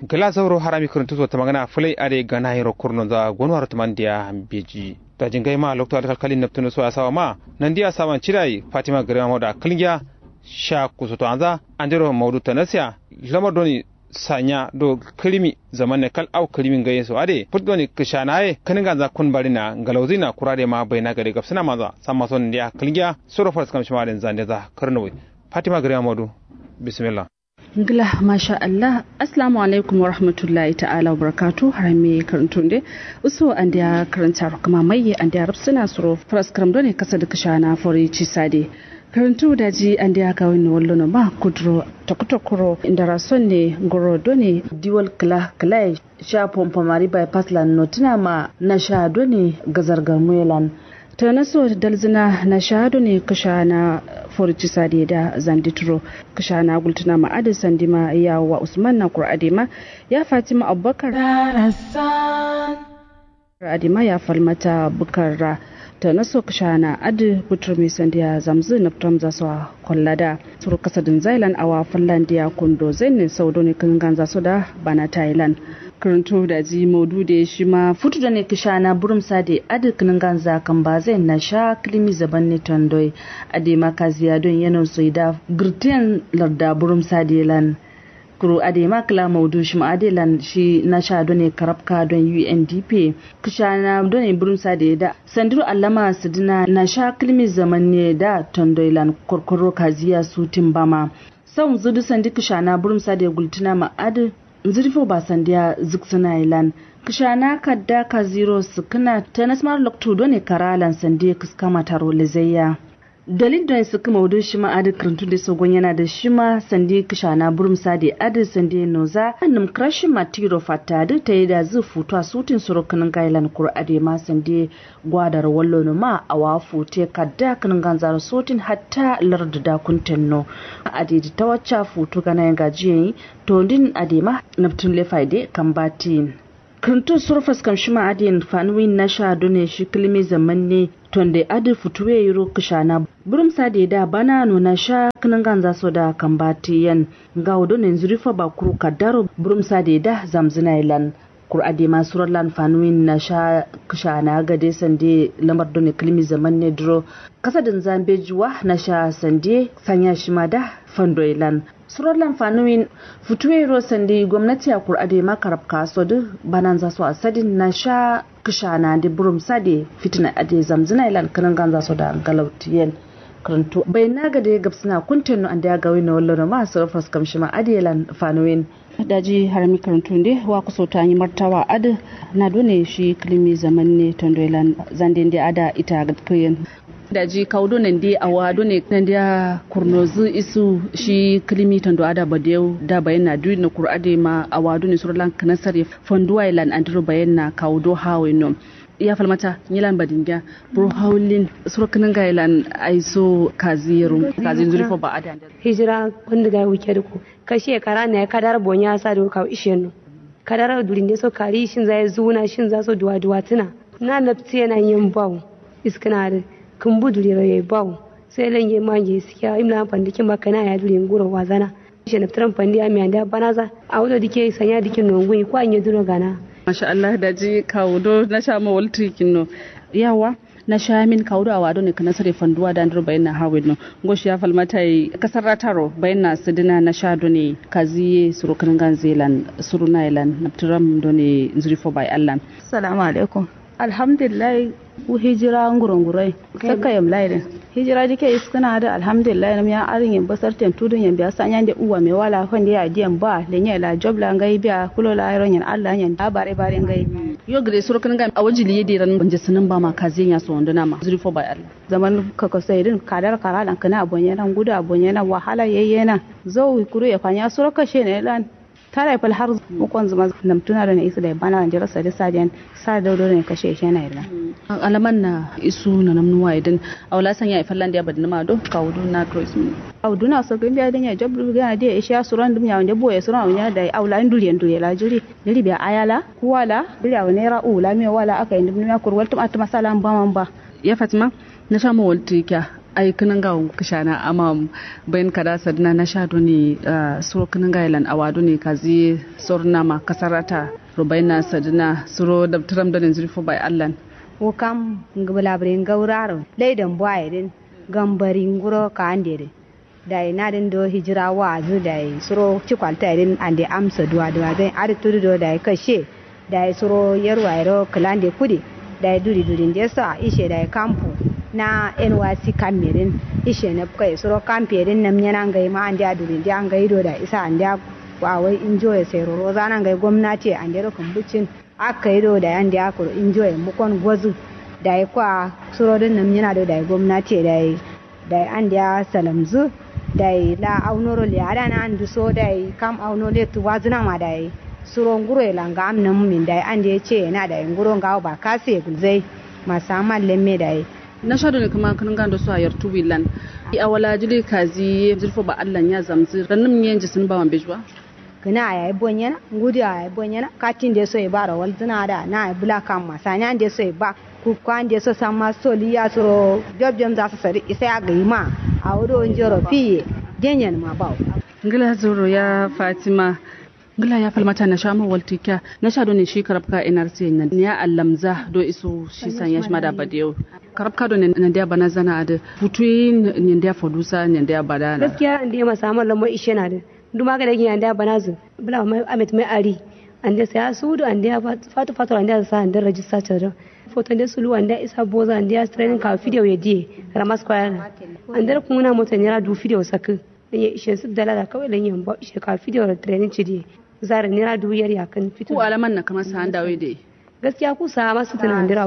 gala zauro harami kurun tuzo ta magana fulai are gana hiro kurno za gonwar tumandiya beji da jingai ma lokto da kalkalin neptuno so asawa ma nan dia sawan cirai fatima garema moda kilgiya sha kusoto anza andiro maudu tanasiya lamar doni sanya do kirimi zaman ne kal au kirimin gaye so ade put doni kishanaye kanin ganza kun barina galauzina kurade ma bayna gare gapsina maza samma son dia kilgiya soro fars kam shima den zande za karnowe fatima garema modu bismillah ngila masha Allah assalamu alaikum wa rahmatullahi ta'ala wa barakatu har me karantun de uso an da karanta kuma mai an da suna suro faras karam ne kasa da kashana fori ci sade karantu da ji an da aka wani wallo na ba kudro takutokuro inda rason ne goro done diwal kala kala sha pompa mari bypass lan notina ma na sha done gazar gamuelan ta naso dalzina na shahadu ne kasha na forci sade da zanditro kasha na gultuna ma adi sandima ya wa usman na kur'adima ya fatima abubakar adima ya falmata bukar ta naso kasha na adi butur mai sandiya zamzu na fitam za su kwallada suru kasadin zailan awa fallandiya kundo zainin saudo ne kan ganza su da bana thailand karanto da ji modu da shi ma futu da ne kisha na burum sade adikinin ganza kan ba zai na sha klimi zaban ne tondoi ade maka ziya don yana so da girtiyan larda burum sade lan kuro ade makla maudu shi ade lan shi na sha don ne karabka don UNDP kisha na don ne burum sade da sandiru allama sidina na sha klimi zaman ne da tondoi lan korkoro kaziya su timbama sau zudu sandi kisha na burum sade gultuna ma ade zirfo ba sandiya ziksina ilan kishana kadda ka zero sukuna ta nasmar lokto done karalan sandiya kuskama taro lizayya dalil don su kuma wadon shi ma adi karantu da sogon yana da shi ma sandi kishana burum sadi adi sandi noza annum krashin matiro fata da ta yi da zai futu a sutin surukunin gailan kur adi ma sandi gwadar wallo no ma a wafu te kadda kanin ganzar sutin hatta larda da kuntenno adi ta wacce futu gana yin gajiyan to din adi ma naftun lefaide kan batin kirintun surfas kam shima adin fanuwin na sha done shi kilimi zaman ne tonde adi futuwe yiro kishana burum sade da bana no na sha kinan ganza so da kambati yan ga done zurifa ba kuru kadaro burum sade da zamzina ilan kur ade ma surallan fanuwin na sha kishana gade sande lamar done kilimi zaman ne duro kasadin zambe juwa na sha sande sanya shi ma da fando ilan surallan fanuwin futuwe ro sande gwamnati a kur ade ma karab kaso duk banan za su asadin na sha kishana da burum sade fitina ade zamzina ilan kanan ganza so da galautiyen karantu bai na ga da gabsina kuntin no anda ga wina wallo ma surfas kamshi ma ade lan fanuwin daji harami karantu ne wa kuso ta yi martawa ade na dole shi kilimi zaman ne tondoilan zande da ada ita ga kiyen daji kaudo nan dai awa do ne nan dia kurnozu isu shi kilimi tondo ada badeu da bayana du na kurade ma awa do ne surlan kanasare fonduwa ilan andro bayana kaudo hawe no ya falmata yilan badinga bro haulin surkanin ga ilan aiso kaziru kazin zurfo ba ada hijira wanda ga wuke da ku ka shekara ne kadar bonya sa do ka ishe no kadar durin so kari shin zai zuna shin za so duwa duwa tuna na nafsi yana yin bawo iskana da kun budure ya bawo sai lan yi manje siya imla pandi kin makana ya dure nguro wazana shi na tran pandi ami anda banaza a wudo dike sanya dikin nongui ko anye duro gana masha Allah da ji kawudo na sha ma waltri kinno yawa na sha min kawudo a wado ne kana sare fanduwa da andro bayan na hawin no goshi ya falmata yi kasar rataro bayan na sidina na sha do ne kaziye suru kan ganzelan suru nailan naptiram do ne zurifo bai Allah assalamu alaikum alhamdulillah u hijira ngurungurai saka yam laire hijira dike iskana da alhamdulillah nam ya arin yin basar tem tudun yan biya sanya da uwa me wala kan da ya diyan ba le nya la job la ngai biya kulo la iron yan Allah yan da bare bare ngai yo gre sur kan ga awajili yedi ran banje sunan ba ma kazin ya so wanda ma zuri fo ba Allah zaman kaka sai din kadar karalan kana abonye nan gudu abonye nan wahala yayyena zo kuru ya fanya sur kashe ne lan tara fal har mukon zuma nam tuna da isa da bana an jira sadi sadiyan sa da do ne kashe shi na ila alaman na isu na namnuwa idan awla san ya fallan da badin ma do ka wudu na to ismi awdu na so gbe da ya jabru ga da ya sha suran dum ya wanda boye suran ya da awla induri induri la juri dili bi ayala kuwala bila wa nera ula me wala aka indum ya kurwal tum atma salam ba man ba ya fatima na sha mawalti kya ai kinan ga kishana ama bayan kada sadna na sha doni suro kinan ga ilan awado ne kazi sorna ma kasarata rubaina sadna suro da tram da zurfo bai allan wo kam ngabalabre ngawraro leidan boyrin gambari nguro ka andere dai na den do hijira wa zu dai suro cikwalta irin ande amsa duwa duwa dai ar tudu do dai kashe dai suro yarwa ro klande kudi dai duri duri de sa ishe dai kampu na NYC kamerin ishe na kai suro kamperin nam yana ngai ma ande duri de an gai do da isa ande wa wai enjoy sai ro zana ngai gwamnati ande ro kumbucin aka yi do da yan da aka enjoy mukon gwazu da ya kwa suro din nam yana do da gwamnati da da an da salamzu dai la aunoro le ada na andu so dai kam auno le tu wazna ma dai suro nguro e langa am nam min dai ande ce na dai nguro ngawo ba kase gulzai masama lemme dai na shaɗo ne kuma kan gando su a yartu wilan a wala jili kazi zurfo ba Allah ya zamzi ranum ne ji sun ba wan bejwa kana ya bonyana ngudi ya bonyana katin de so e bara wal zina da na bula kam masanya de so e ba ku kwan de so sama soli ya suro job jom za su sari isa ya ga ma a wuri njoro fiye genyen ma ba ngila zuro ya fatima ngila ya falmata na sha waltika na sha ne shi karabka nrc na ya allamza do iso shi san ya shima da badiyo karabka do ne na da bana zana da futuyi ne da fodusa ne da bada na gaskiya an da ma samu lamar ishe na da duma ga da yin da bana zu bula mai amet mai ari an da sai su do an da fatu fatu an da sa an da register ta foto da sulu an da isa boza an da training ka video ya die ramas kwaya an da kuma mota ne ra du video sakin ya ishe su dala da kawai lan yan ba ishe ka video da training ci die zara ne ra du yar ya kan fito ku alaman na kamar sa an dawo dai gaskiya ku sa masu tunan